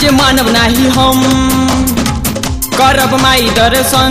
मानव नाही हम करब माई दर्शन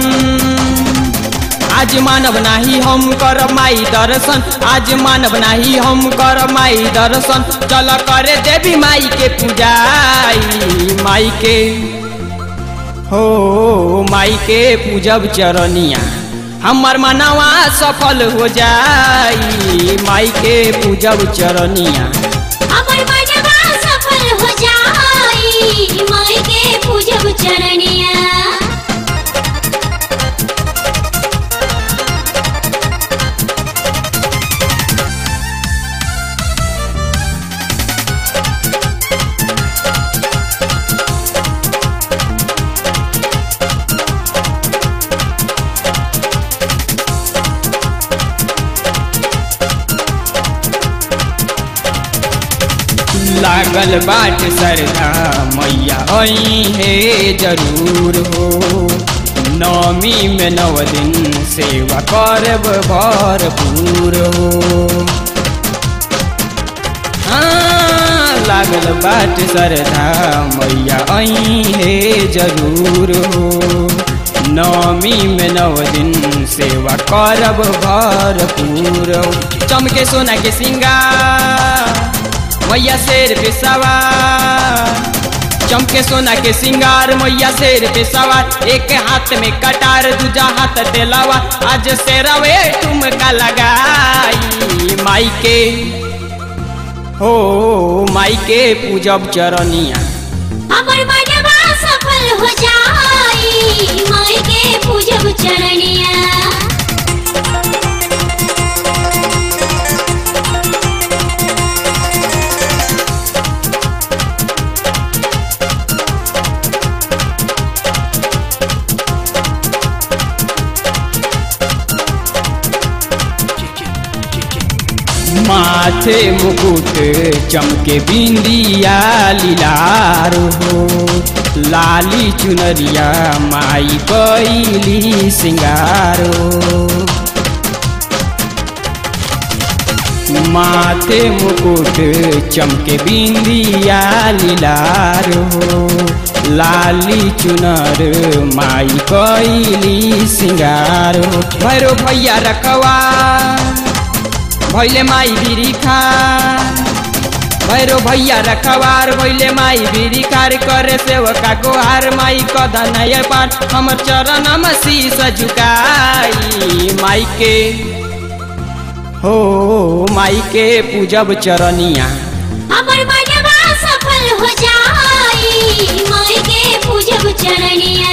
आज मानव नाही हम करब माई दर्शन आज मानव नाही हम करब माई दर्शन चल करे देवी माई के पूजाई माई के हो माई के पूजब चरनिया हमर मनवा सफल हो जाई माई के पूजब चरनिया हमर मनवा सफल हो जाई माई के पूजब चरनिया लागल बाट सरधा मैया आई है जरूर हो नौमी में नव दिन सेवा करब भरपूर हो हाँ, लागल बाट सरधा मैया आई है जरूर हो नौमी में नव दिन सेवा करब भरपूर हो चमके सोना के सिंगार मैया शेर पे सवार चमके सोना के सिंगार मैया शेर पे सवार एक हाथ में कटार दूजा हाथ तेलावा आज शेरवे ठुमका लगाई माई के हो माई के पूजब चरनिया हमर मनवा सफल हो जाई माई के पूजब चरनिया माथे मुकुट चमके बिंदिया लीलार हो लाली चुनरिया माई कैली सिंगार हो माथे मुकुट चमके बिंदिया लीलार हो लाली चुनर माई कैली सिंगार हो भैरो भैया रखवा भैले माई बिरी खा भैरो भैया रखवार भैले माई बिरी खार करे सेवका गोहार माई कदन पार हमर चरण में शीस झुकाई माई के हो माई के पूजब चरनिया हमर मनवा सफल हो जाई माई के पूजब चरनिया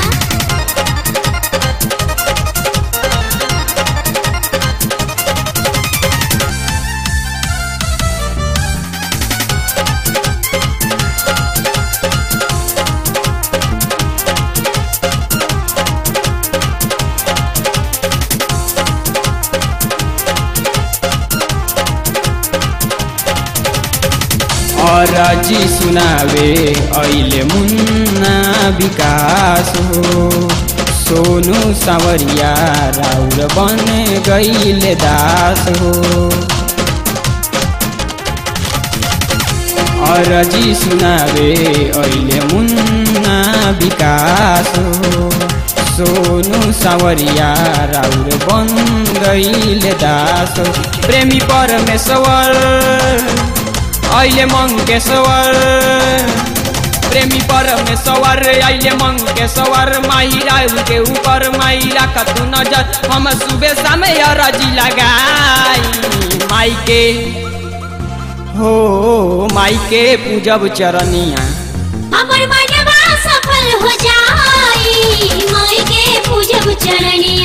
और जी सुनावे ऐले मुन्ना विकास हो सोनू सावरिया राउर बन गईले दास हो और जी सुनावे ऐले मुन्ना विकास हो सोनू सावरिया राउर बन गईले दास हो प्रेमी परमेश्वर अहिले मङ्केश्वर प्रेमी परमेश्वर अहिले मङ्केश्वर माहिरा के ऊपर माहिरा कतु नजर हम सुबह समय रजी लगाई माई के हो माई के पूजब चरनिया हमर मनवा सफल हो जाई माई के पूजब चरनिया